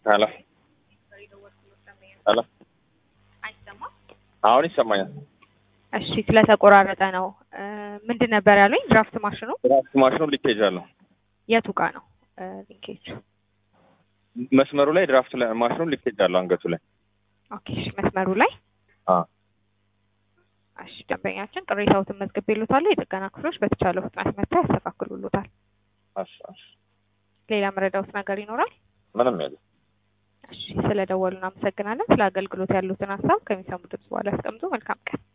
ሄሎ ሄሎ አይሰማም? አሁን ይሰማኛል። እሺ ስለተቆራረጠ ነው። እ ምንድን ነበር ያሉኝ? ድራፍት ማሽኑ ድራፍት ማሽኑ ሊኬጅ አለው። የቱ ጋ ነው እ ሊንኬጅ? መስመሩ ላይ ድራፍት ላይ ማሽኑ ሊኬጅ አለው አንገቱ ላይ። ኦኬ እሺ፣ መስመሩ ላይ አዎ እሺ፣ ደንበኛችን ቅሬታዎትን መዝግቤልዎታለሁ። የጥገና ክፍሎች በተቻለው ፍጥነት መጥተው ያስተካክሉልዎታል። እሺ እሺ። ሌላ መረዳዎት ነገር ይኖራል? ምንም የለም። እሺ፣ ስለደወሉ እናመሰግናለን። ስለ አገልግሎት ያሉትን ሀሳብ ከሚሰሙ ድምጽ በኋላ ያስቀምጡ። መልካም ቀን።